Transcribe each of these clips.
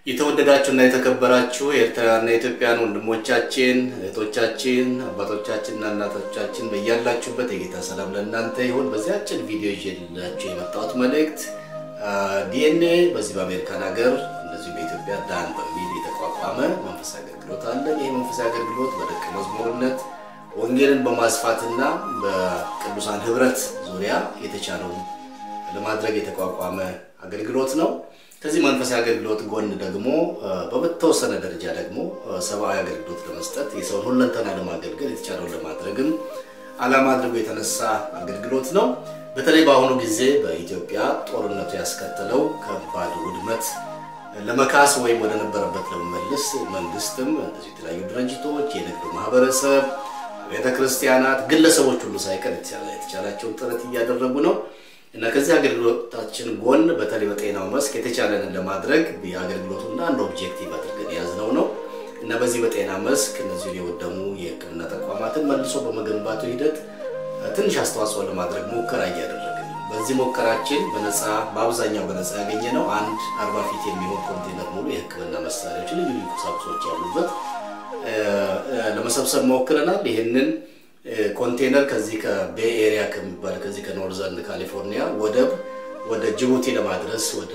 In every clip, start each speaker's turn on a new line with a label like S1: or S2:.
S1: የተወደዳችሁና የተከበራችሁ የኤርትራውያንና የኢትዮጵያን ወንድሞቻችን፣ እህቶቻችን፣ አባቶቻችንና እናቶቻችን በያላችሁበት የጌታ ሰላም ለእናንተ ይሁን። በዚህ አጭር ቪዲዮ ይዤላችሁ የመጣሁት መልእክት ዲኤንኤ በዚህ በአሜሪካን ሀገር እንደዚሁ በኢትዮጵያ ዳን በሚል የተቋቋመ መንፈሳዊ አገልግሎት አለ። ይህ መንፈሳዊ አገልግሎት በደቀ መዝሙርነት ወንጌልን በማስፋትና በቅዱሳን ህብረት ዙሪያ የተቻለውን ለማድረግ የተቋቋመ አገልግሎት ነው። ከዚህ መንፈሳዊ አገልግሎት ጎን ደግሞ በተወሰነ ደረጃ ደግሞ ሰብአዊ አገልግሎት ለመስጠት የሰውን ሁለንተና ለማገልገል የተቻለውን ለማድረግም ዓላማ አድርጎ የተነሳ አገልግሎት ነው። በተለይ በአሁኑ ጊዜ በኢትዮጵያ ጦርነቱ ያስከተለው ከባድ ውድመት ለመካስ ወይም ወደ ነበረበት ለመመለስ መንግስትም እንደዚህ የተለያዩ ድርጅቶች፣ የንግዱ ማህበረሰብ፣ ቤተ ክርስቲያናት፣ ግለሰቦች ሁሉ ሳይቀር የተቻላቸውን ጥረት እያደረጉ ነው እና ከዚህ አገልግሎታችን ጎን በተለይ በጤናው መስክ የተቻለንን ለማድረግ የአገልግሎቱና አንድ ኦብጀክቲቭ አድርገን የያዝነው ነው እና በዚህ በጤና መስክ እነዚሁ የወደሙ የሕክምና ተቋማትን መልሶ በመገንባቱ ሂደት ትንሽ አስተዋጽኦ ለማድረግ ሙከራ እያደረግን ነው። በዚህ ሙከራችን በነፃ በአብዛኛው በነፃ ያገኘ ነው አንድ አርባ ፊት የሚሆን ኮንቴነር ሙሉ የሕክምና መሳሪያዎች፣ ልዩ ልዩ ቁሳቁሶች ያሉበት ለመሰብሰብ ሞክረናል። ይህንን ኮንቴነር ከዚህ ከቤይ ኤሪያ ከሚባል ከዚህ ከኖርዘርን ካሊፎርኒያ ወደብ ወደ ጅቡቲ ለማድረስ ወደ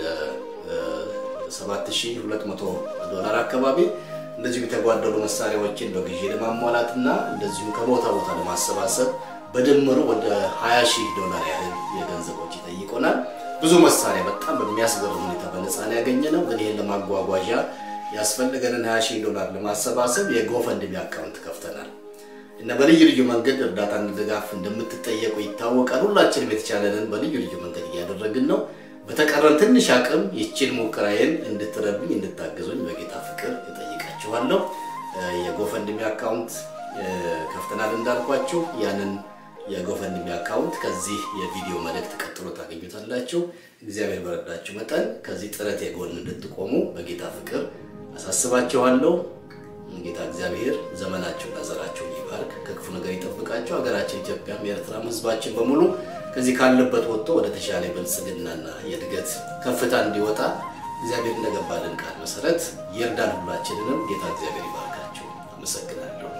S1: 7200 ዶላር አካባቢ እንደዚሁ የተጓደሉ መሳሪያዎችን በግዢ ለማሟላት እና እንደዚሁ ከቦታ ቦታ ለማሰባሰብ በድምሩ ወደ 20 ሺህ ዶላር ያህል የገንዘብ ወጪ ጠይቆናል። ብዙ መሳሪያ በጣም በሚያስገርም ሁኔታ በነፃ ነው ያገኘነው። ግን ይህን ለማጓጓዣ ያስፈልገንን 20 ሺህ ዶላር ለማሰባሰብ የጎፈንድሚ አካውንት ከፍተናል እና በልዩ ልዩ መንገድ እርዳታና ድጋፍ እንደምትጠየቁ ይታወቃል። ሁላችንም የተቻለንን በልዩ ልዩ መንገድ እያደረግን ነው። በተቀረን ትንሽ አቅም ይችን ሙከራዬን እንድትረዱኝ እንድታገዙኝ በጌታ ፍቅር እጠይቃችኋለሁ። የጎፈንድሚ አካውንት ከፍተናል እንዳልኳችሁ ያንን የጎፈንድሚ አካውንት ከዚህ የቪዲዮ መልእክት ቀጥሎ ታገኙታላችሁ። እግዚአብሔር በረዳችሁ መጠን ከዚህ ጥረት የጎን እንድትቆሙ በጌታ ፍቅር አሳስባችኋለሁ። ጌታ እግዚአብሔር ዘመናቸውና ዘራቸውን ይባርክ፣ ከክፉ ነገር ይጠብቃቸው። ሀገራችን ኢትዮጵያም የኤርትራም ሕዝባችን በሙሉ ከዚህ ካለበት ወጥቶ ወደ ተሻለ የብልጽግናና የእድገት ከፍታ እንዲወጣ እግዚአብሔር እንደገባልን ቃል መሰረት ይርዳን። ሁላችንንም ጌታ እግዚአብሔር ይባርካቸው። አመሰግናለሁ።